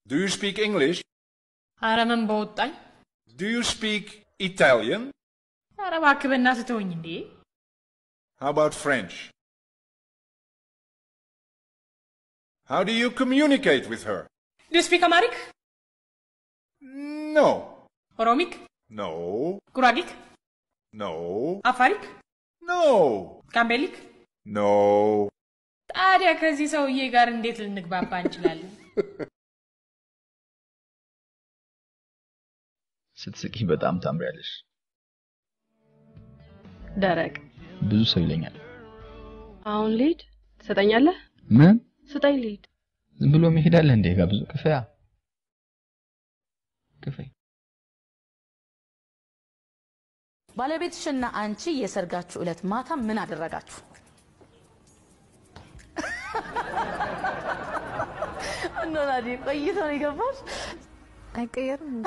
Do you speak English? ኧረ ምን በወጣኝ። Do you speak Italian? ኧረ እባክህ በእናትህ ተወኝ እንዴ። How about French? How do you communicate with her? ዱ ስፒክ አማሪክ፣ No. ኦሮሚክ፣ No. ጉራጊክ፣ No. አፋሪክ፣ No. ጋምቤሊክ። No. ታዲያ ከዚህ ሰውዬ ጋር እንዴት ልንግባባ እንችላለን? ስትስቂ በጣም ታምሪያለሽ። ደረቅ ብዙ ሰው ይለኛል። አሁን ልሂድ ትሰጠኛለህ? ምን ስጠኝ ልሂድ። ዝም ብሎ መሄድ አለ እንዴ? ጋብዙ ክፈያ ክፈይ። ባለቤትሽና አንቺ የሰርጋችሁ ዕለት ማታ ምን አደረጋችሁ? እኖላዲ ቆይቶ ነው የገባሽ? አይቀየርም።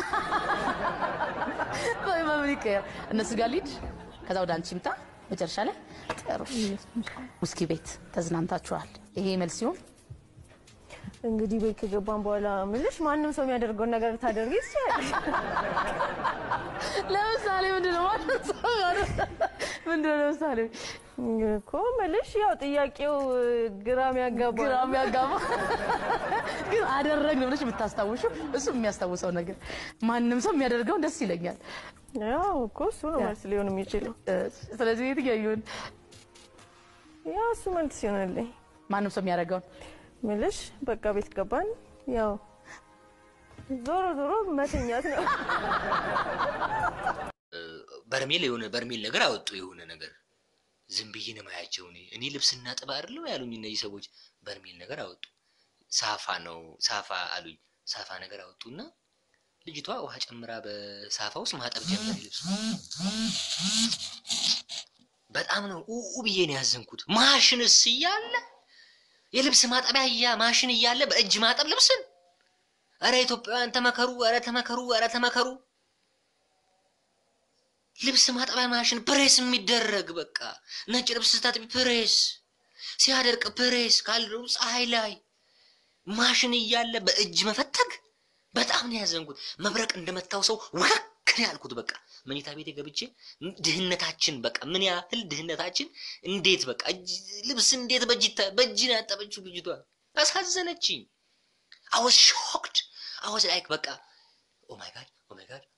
ቆይ በምን ይቀየር? እነሱ ጋር ልሂድ፣ ከዛ ወደ አንቺ ይምጣ። መጨረሻ ላይ ጥሩ ውስኪ ቤት ተዝናንታችኋል። ይሄ መልስ ሲሆን እንግዲህ ቤት ከገባን በኋላ ምልሽ ማንም ሰው የሚያደርገውን ነገር ታደርጊ ትችላለሽ። ለምሳሌ ምንድን ነው ማለት ምንድን ነው ለምሳሌ እኮ ምልሽ ያው ጥያቄው ግራ የሚያጋባ ግራ የሚያጋባ ግን አደረግን ብለሽ የምታስታውሹ እሱ የሚያስታውሰው ነገር ማንም ሰው የሚያደርገውን ደስ ይለኛል። ያው እኮ እሱ ነው መልስ ሊሆን የሚችለው። ስለዚህ የትኛው ይሁን? ያው እሱ መልስ ይሆንልኝ። ማንም ሰው የሚያደርገውን ምልሽ በቃ ቤት ገባን። ያው ዞሮ ዞሮ መተኛት ነው። በርሜል የሆነ በርሜል ነገር አወጡ። የሆነ ነገር ዝም ብዬ ነው የማያቸው። እኔ እኔ ልብስ እናጥብ አይደለም ያሉኝ እነዚህ ሰዎች። በርሜል ነገር አወጡ። ሳፋ ነው ሳፋ አሉኝ። ሳፋ ነገር አወጡና ልጅቷ ውሃ ጨምራ በሳፋ ውስጥ ማጠብ ጀመረ ልብሱ። በጣም ነው ኡ ብዬ ነው ያዘንኩት። ማሽንስ እያለ የልብስ ማጠቢያ እያ ማሽን እያለ በእጅ ማጠብ ልብስን። እረ ኢትዮጵያውያን ተመከሩ! እረ ተመከሩ! እረ ተመከሩ! ልብስ ማጠቢያ ማሽን ፕሬስ የሚደረግ በቃ ነጭ ልብስ ስታጥቢ ፕሬስ፣ ሲያደርቅ ፕሬስ፣ ካልደው ፀሐይ ላይ ማሽን እያለ በእጅ መፈተግ በጣም ነው ያዘንኩት። መብረቅ እንደመታው ሰው ውክክ ነው ያልኩት። በቃ መኝታ ቤቴ ገብቼ ድህነታችን በቃ ምን ያህል ድህነታችን እንዴት በቃ እጅ- ልብስ እንዴት በእጅ ይታ- በእጅ ነው ያጠበችው ልጅቷ። አሳዘነችኝ። አወዝ ሾክድ አወዝ ላይክ በቃ ኦ ማይ ጋድ ኦ ማይ ጋድ